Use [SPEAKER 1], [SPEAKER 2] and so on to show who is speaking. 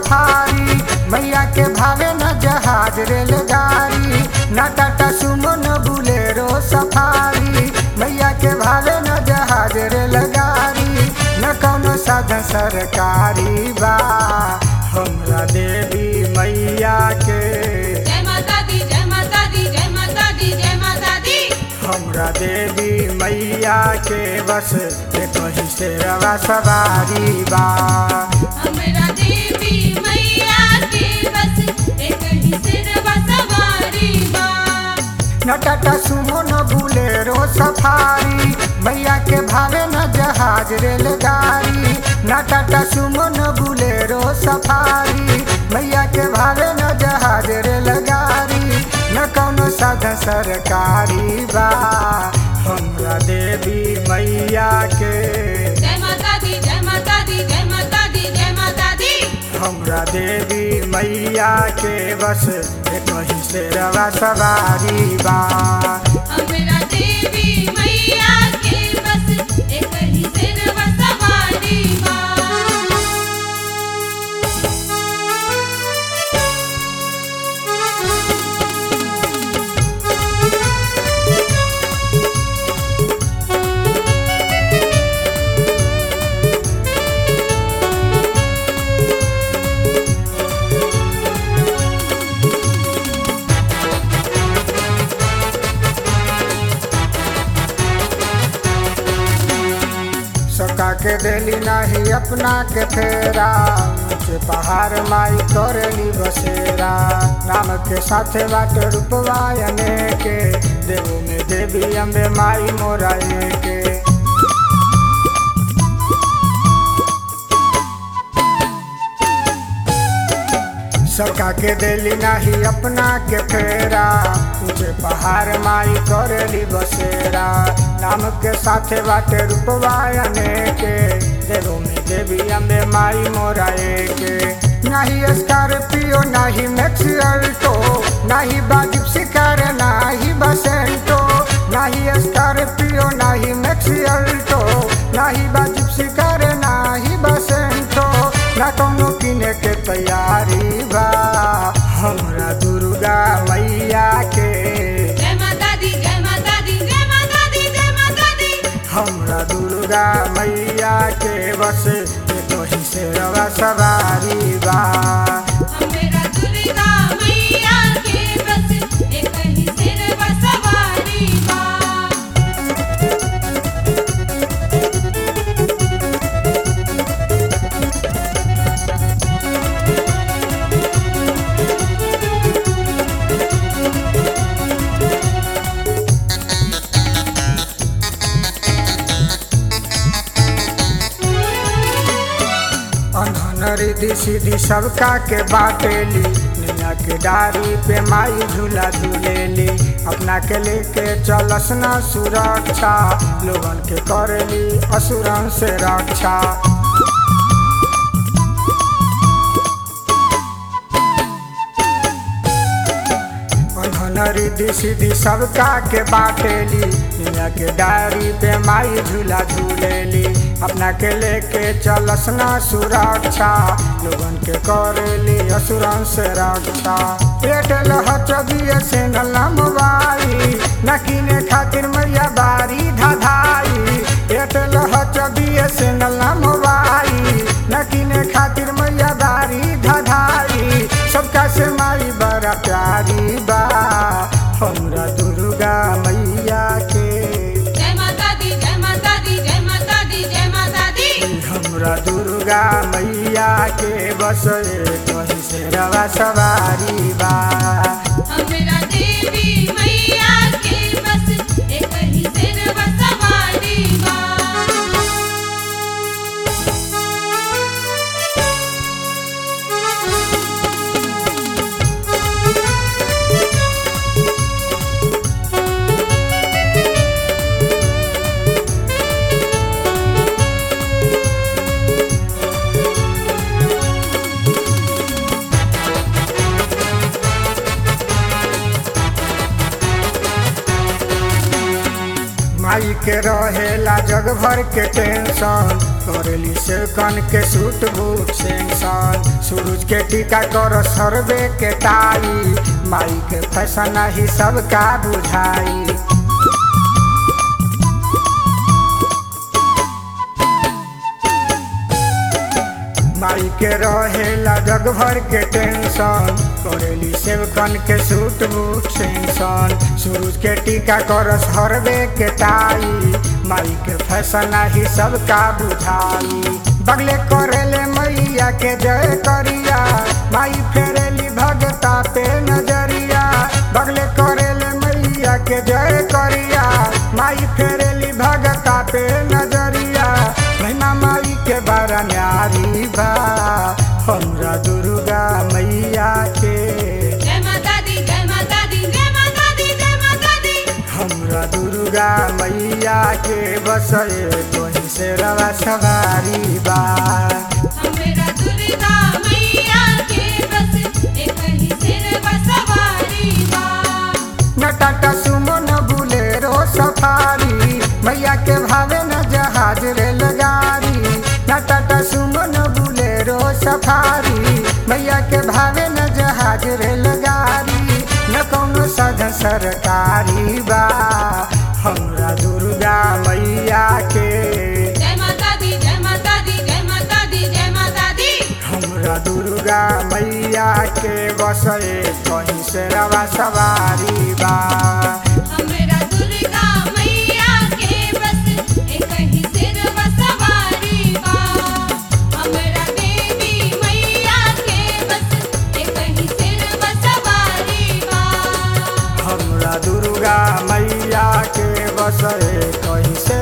[SPEAKER 1] safari मैया के भावे न जहाज रेलगाड़ी न टाटा सुमो न बुलेरो सफारी मैया के भावे न जहाज रेलगाड़ी न कौनो साधन सरकारी बा हमरा देवी मैया के
[SPEAKER 2] जय माता दी जय माता दी जय माता दी जय माता दी
[SPEAKER 1] हमरा देवी मैया के बस कहीं से रवा सवारी बा
[SPEAKER 2] हमरा देवी मैया के बस एक ही सिरवा सवारी बा
[SPEAKER 1] न टाटा सुमो न बुलेरो सफारी मैया के भावे न जहाज रेलगाड़ी न टाटा सुमो न बुलेरो सफारी मैया के भावे न जहाज रेलगाड़ी न कौनो साधन सरकारी बा हमरा देवी मैया के
[SPEAKER 2] जय माता दी जय माता दी जय माता दी जय माता दी
[SPEAKER 1] हमरा देवी मैया के बस कहीं से रवा सवारी बा
[SPEAKER 2] हमरा देवी मैया के बस एक ही सिरवा सवारी बा
[SPEAKER 1] सका के देली नाही अपना के फेरा ऊंचे पहाड़ माई करेली बसेरा नाम के साथे बाटे रूपवायने के देवो में देवी अम्बे माई मोराए के सबका के देली नाही अपना के फेरा ऊंचे पहाड़ माई करेली बसेरा नाम के साथे बाटे रूपवायने के देवो में देवी अम्बे माई मोराए के नाही स्कॉर्पियो नाही मैक्स अल्टो नाही बाजिब शिकार नाही बसेंटो नाही स्कॉर्पियो नाही मैक्स अल्टो नाही बाजिब शिकार नाही बसेंटो ना कौनो किने के तैयारी बा हमरा दुर्गा मैया के
[SPEAKER 2] जय माता दी जय माता दी जय माता दी जय माता दी
[SPEAKER 1] हमरा दुर्गा मैया के बस कहीं से रवा सवारी बा
[SPEAKER 2] हमरा दुर्गा मैया के बस एक ही सिरवा सवारी बा
[SPEAKER 1] अनहन रिधि सीधी सबका के बाटेली निया के डारी पे माई झूला झूलेली अपना के लेके चलस ना सुरक्षा लोगन के करेली असुरन से रक्षा अनहन रिधि सीधी सबका के बाटेली निया के डारी पे माई झूला झूलेली अपना के लेके चलस ना सुरक्षा लोगन के करेली असुरन से रक्षा एयरटेल हचबिए से मोबाइल न किने खातिर मैया बारी धाधाई एयरटेल हचबिए से मोबाइल न किने खातिर मैया बारी धाधाई सबका से माई बड़ा प्यारी बा हमरा दुर्गा मैया के
[SPEAKER 2] जय माता दी जय माता दी जय माता दी जय माता दी
[SPEAKER 1] हमरा दुर्गा मैया के बस कहीं से रवा सवारी बा
[SPEAKER 2] हमरा देवी मैया के बस एक ही सिरवा सवारी बा
[SPEAKER 1] माई के रहेला जग भर के टेंशन करेली से कन के सूट बूट सेंसन सूरज के टीका कर सरबे के टाई माई के फैशन ही सबका बुझाई माई के रहेला जग भर के टेंशन करेली सेवकन के सूट बूट सेंसन सूरज के टीका करस हरबे के टाई माई के फैशन ही सबका बुझाई बगले करेले मैया के जय करिया माई फेरेली भगता पे नजरिया बगले करेले मैया के जय करिया माई फेरेली भगता पे नजरिया महिमा माई के बारा न्यारी बा हमरा दुर्गा मैया के
[SPEAKER 2] जय माता दी जय माता दी जय माता दी जय माता दी
[SPEAKER 1] हमरा दुर्गा मैया के बसए तोही से रवा सवारी बा
[SPEAKER 2] हमरा दुर्गा मैया के बस एक ही सिर बसवारी बा
[SPEAKER 1] न टाटा सुमो न बुलेरो सफारी मैया के भावे न जहाज रेलगाड़ी न टाटा सुमो न बुलेरो सफारी मैया के भावे न जहाज रेलगाड़ी न कौनो साधन सरकारी बा हमरा दुर्गा मैया के
[SPEAKER 2] जय माता दी जय माता दी जय माता दी जय माता दी
[SPEAKER 1] हमरा दुर्गा मैया के बसए कहीं से रवा सवारी बा
[SPEAKER 2] हमरा दुर्गा मैया के बस एक ही सिर बसवारी बा हमरा देवी मैया के बस एक ही सिर बसवारी बा
[SPEAKER 1] हमरा दुर्गा मैया के बसए कहीं से